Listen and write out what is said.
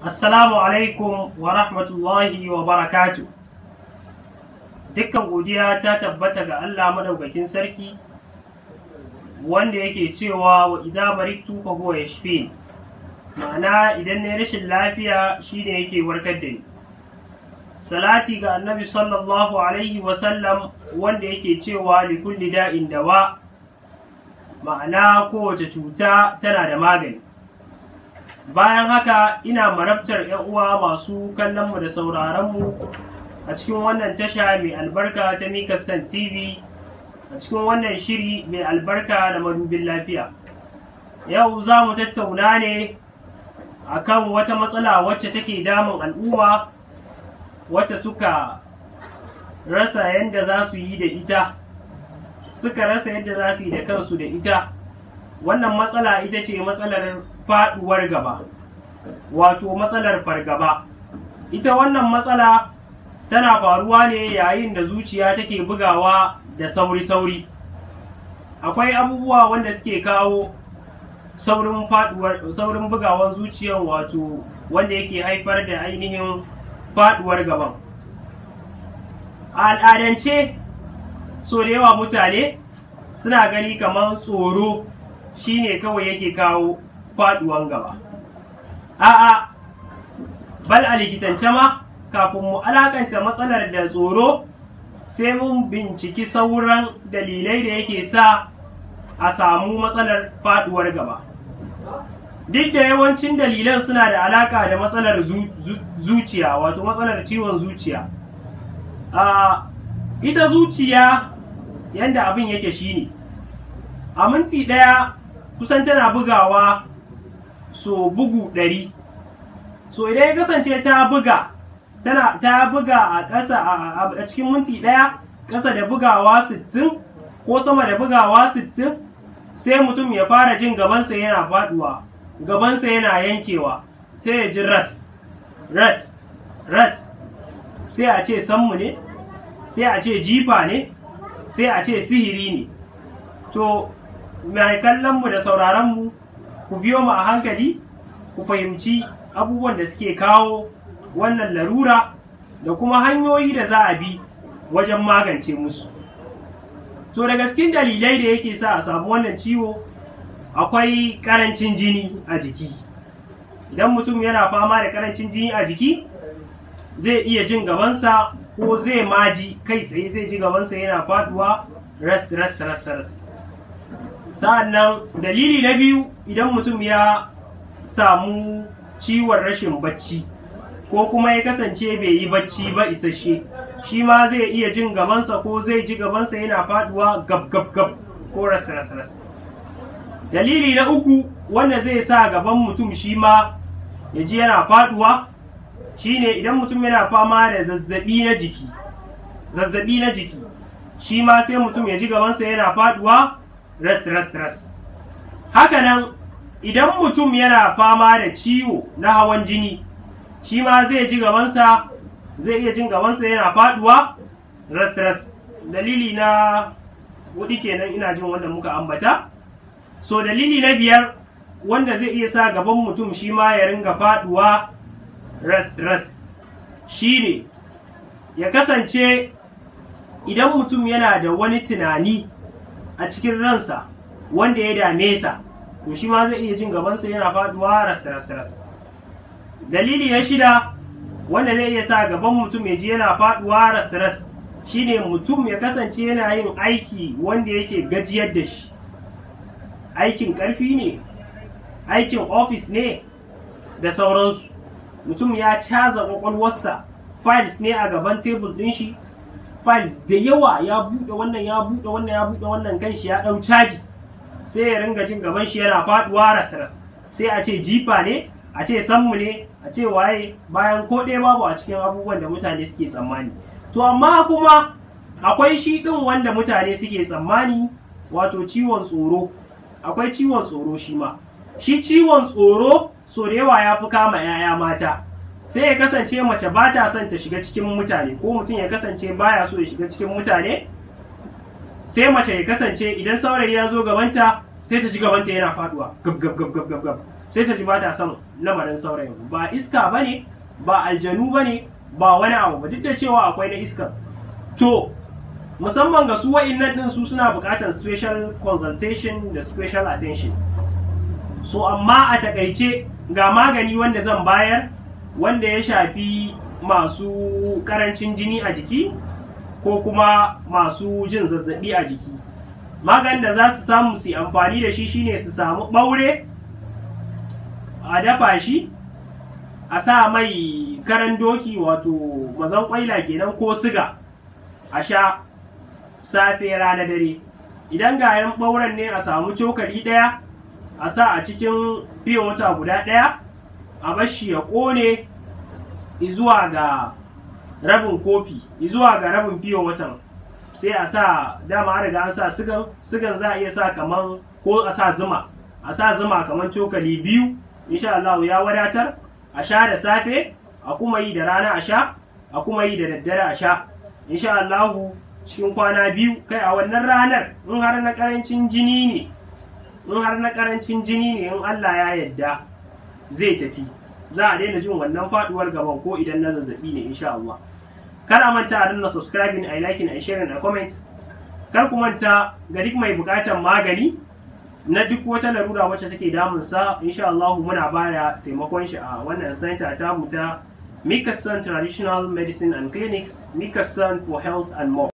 Assalamu alaikum wa rahmatullahi wa barakatu. Dukkan godiya ta tabbata ga Allah madaukakin sarki wanda yake cewa wa idza maritu fa huwa yashfin. Ma'ana idan ne rashin lafiya shine yake warkar da ni. Salati ga Annabi sallallahu alaihi wa sallam wanda yake cewa li kulli da'in dawa. Ma'ana kowace cuta tana da magani. bayan haka ina marabtar ‘yan uwa masu kallonmu da sauraronmu a cikin wannan tasha mai albarka ta Mikassan TV a cikin wannan shiri mai albarka da madubin lafiya. Yau za mu tattauna ne a kan wata matsala wacce take damun al'umma wacce suka rasa yadda za su yi da ita, suka rasa yadda za su yi da kansu da ita. Wannan matsala ita ce matsalar faɗuwar gaba wato matsalar fargaba ita wannan matsala tana faruwa ne yayin da zuciya take bugawa da sauri-sauri akwai abubuwa wanda suke kawo saurin faduwar saurin bugawan zuciyar wato wanda yake haifar da ainihin faduwar gaban a al'adance so da yawa mutane suna gani kamar tsoro shine kawai yake kawo faduwan gaba a'a bal a likitance ma kafin mu alakanta matsalar da tsoro sai mun binciki sauran dalilai da yake sa a samu matsalar faduwar gaba duk da yawancin dalilan suna da alaka da matsalar zuciya wato matsalar ciwon zuciya ita zuciya yadda abin yake shine a minti ɗaya kusan tana bugawa so bugu ɗari so idan ya kasance ta buga tana ta buga a ƙasa a cikin minti ɗaya ƙasa da bugawa sittin ko sama da bugawa sittin sai mutum ya fara jin gabansa yana faɗuwa gabansa yana yankewa sai ya ji ras ras ras sai a ce sammu ne sai a ce jifa ne sai a ce sihiri ne to mai kallonmu da sauraronmu ku biyo mu a hankali ku fahimci abubuwan da suke kawo wannan larura da kuma hanyoyi da za a bi wajen magance musu to daga cikin dalilai da yake sa a samu wannan ciwo akwai karancin jini a jiki idan mutum yana fama da karancin jini a jiki zai iya jin gabansa ko zai maji kai tsaye zai ji gabansa yana faduwa ras ras ras ras sa'an nan dalili na biyu idan mutum ya samu ciwon rashin bacci ko kuma ya kasance bai yi bacci ba isasshe shi ma zai iya jin gabansa ko zai ji gabansa yana faduwa gab gab gab ko ras ras ras dalili na uku wanda zai sa gaban mutum shi ma ya ji yana faduwa shine idan mutum yana fama da zazzabi na jiki zazzabi na jiki shi ma sai mutum ya ji gabansa yana faduwa ras ras ras hakanan idan mutum yana fama da ciwo na hawan jini shi ma zai ji gabansa zai iya jin gabansa yana faduwa ras ras dalili na hudu kenan ina jin wanda muka ambata so dalili na biyar wanda zai iya sa gaban mutum shi ma ya ringa faduwa ras ras shine ya kasance idan mutum yana da wani tunani a cikin ransa wanda ya dame sa to shi ma zai iya jin gabansa yana faduwa ras ras ras dalili na shida wanda zai iya sa gaban mutum ya ji yana faduwa ras ras shine mutum ya kasance yana yin aiki wanda yake gajiyar da shi aikin karfi ne aikin ofis ne da sauransu mutum ya caza kwakwalwarsa files ne a gaban tebul ɗin shi files da yawa ya buɗe wannan ya buɗe wannan ya buɗe wannan kan shi ya ɗau caji sai ya ringa jin gaban shi yana faɗuwa ras sai a ce jifa ne a ce sammu ne a ce waye bayan ko ɗaya babu a cikin abubuwan da mutane suke tsammani to amma kuma akwai shi ɗin wanda mutane suke tsammani wato ciwon tsoro akwai ciwon tsoro shi ma shi ciwon tsoro so da yawa ya fi kama 'ya'ya mata sai ya kasance mace ba ta son ta shiga cikin mutane ko mutum ya kasance baya so ya shiga cikin mutane sai mace ya kasance idan saurayi ya zo gabanta sai ta ji gabanta yana faduwa gab gab gab gab gab sai ta ji ba ta son lamarin saurayin ba iska ba ne ba aljanu ba ne ba wani abu ba duk da cewa akwai na iska to musamman ga su wa'innan din su suna buƙatar special consultation da special attention so amma a takaice ga magani wanda zan bayar wanda ya shafi masu karancin jini a jiki ko kuma masu jin zazzabi a jiki maganin da za su samu su amfani da shi shine su samu ɓaure a dafa shi a sa mai karan doki wato mazan kwaila kenan ko siga a sha safe rana dare idan gayan ɓauren ne a samu cokali ɗaya a sa a cikin fiye wata guda ɗaya a bashi ya ƙone zuwa ga rabin kofi zuwa ga rabin fiye watan sai a sa dama an riga an sa sigan sigan za a iya sa kaman ko a sa zuma a sa zuma kaman cokali biyu insha Allah ya wadatar a sha da safe a kuma yi da rana a sha a kuma yi da daddare a sha insha Allah cikin kwana biyu kai a wannan ranar in har na karancin jini ne in har na karancin jini ne in Allah ya yadda zai tafi za a daina jin wannan faduwar gaban ko idan na zazzabi ne insha Allah kar a manta a danna subscribing a liking a sharing a comment kar ku manta ga duk mai bukatar magani na duk wata larura wacce take damun sa insha Allah muna bada taimakon shi a wannan center ta mu ta Mikasan Traditional Medicine and Clinics Mikasan for Health and More